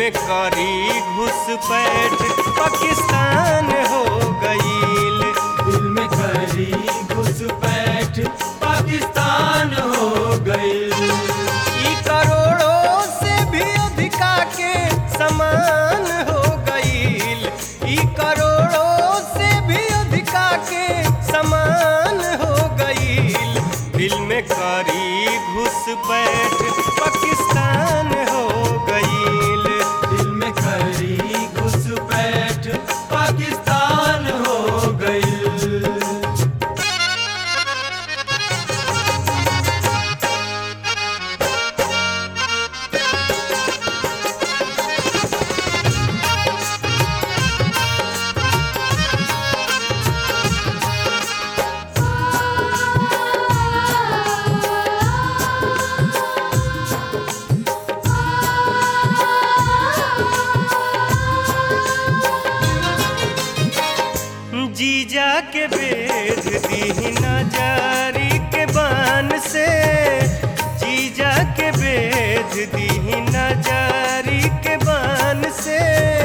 में करी घुसपैठ पाकिस्तान हो गईल दिल में करी घुसपैठ पाकिस्तान हो गई ई करोड़ों से भी अधिका के समान हो गईल ई करोड़ों से भी अधिका के समान हो गईल दिल में करी घुसपैठ पाकिस्तान हो गईल दिल में करी घुसपैठ पाकिस्तान हो गई जीजा के बेच दी नजारी के बान से जीजा के बेच दी नजारी के बान से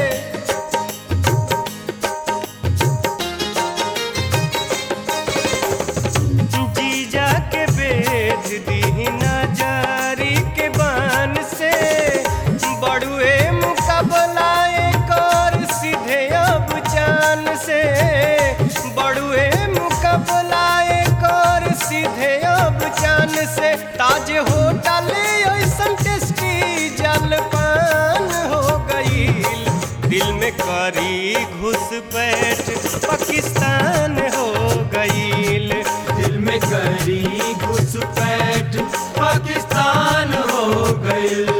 जीजा के बेच दी नजारी के बान से बड़ुए मुकाबला एक और सीधे अब चान से बड़ुए मुकाबला एक और सीधे अब चान से ताज होटल ऐसन टेस्टी जलपान हो गईल दिल में करी घुसपैठ पाकिस्तान हो गईल दिल में करी घुसपैठ पाकिस्तान हो गई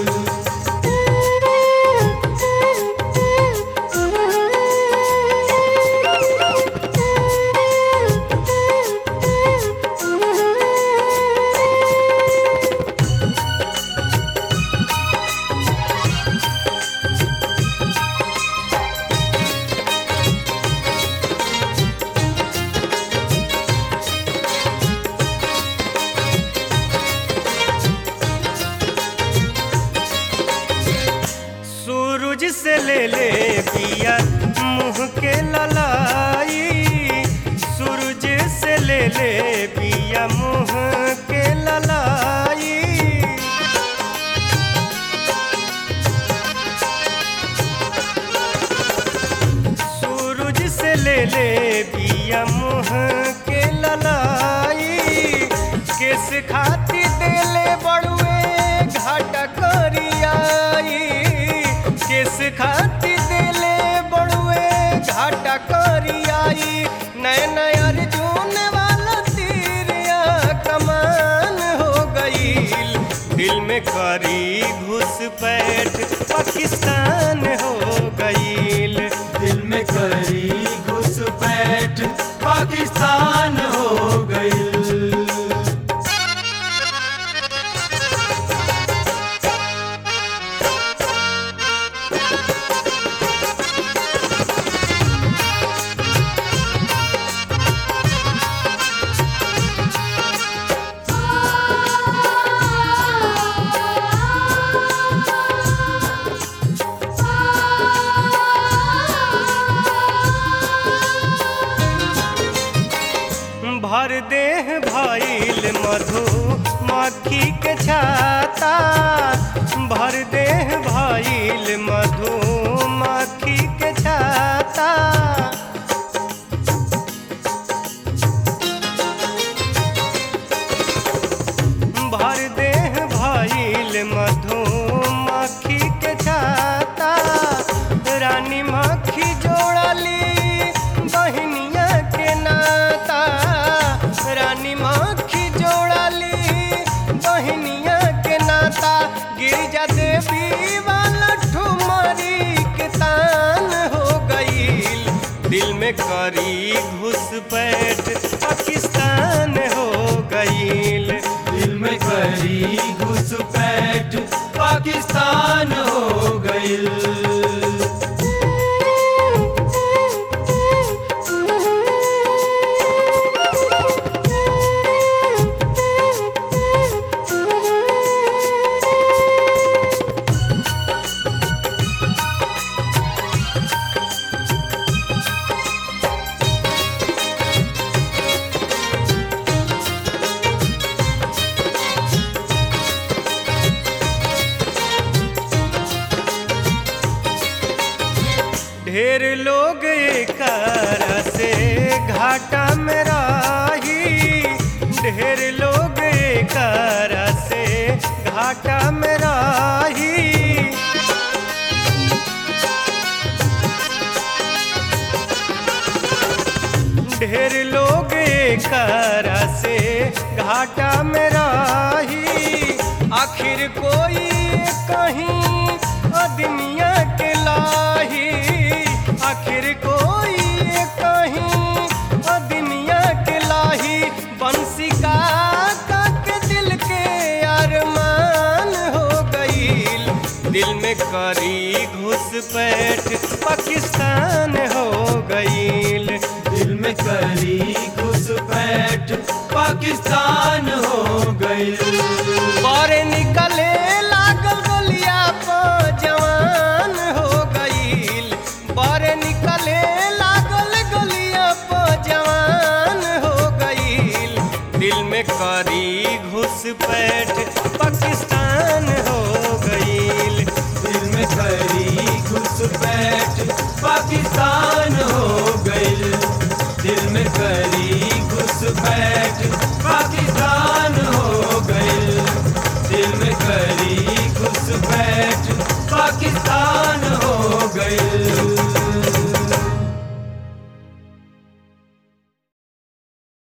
सूरज से ले ले पिया मुंह के ललाई सूरज से ले ले पिया मुंह के ललाई सूरज से ले ले पिया मुंह के ललाई किस खाती देले बड़ुए घाटा करियाई किस खाती देले बड़ुए घाटा करियाई नए नए अर्जुन वाला तीरिया कमान हो गईल दिल में करी घुसपैठ पाकिस्तान हो गईल दिल में करी घुसपैठ पाकिस्तान हो गई भर देह भइल मधु मक्खी के छाता भर देह भइल मधु मक्खी के छाता भर देह भइल मधु मक्खी के छाता रानी मक्खी जोड़ली बहनिया के नाता रानी मक्खी जोड़ली बहनिया के नाता गिरजा देवी वाला ठुमरी के तान हो गईल दिल में करी घुसपैठ पाकिस्तान हो गईल दिल में करी घुसपैठ पाकिस्तान हो गई ढेर लोग एकरा से घाटा में राही ढेर लोग एकरा से घाटा में राही ढेर लोग एकरा से घाटा में राही आखिर कोई कहीं अदमिया के लाही आखिर कोई कहीं अदमिया के लाही बंसी का के दिल के अरमान हो गईल दिल में करी घुसपैठ पाकिस्तान हो गईल दिल में करी घुसपैठ पाकिस्तान हो गई बारे निकले लागल गलिया पर जवान हो गईल बारे निकले लागल गलिया पर जवान हो गईल दिल में करी घुसपैठ पाकिस्तान हो गईल दिल में करी घुसपैठ पाकिस्तान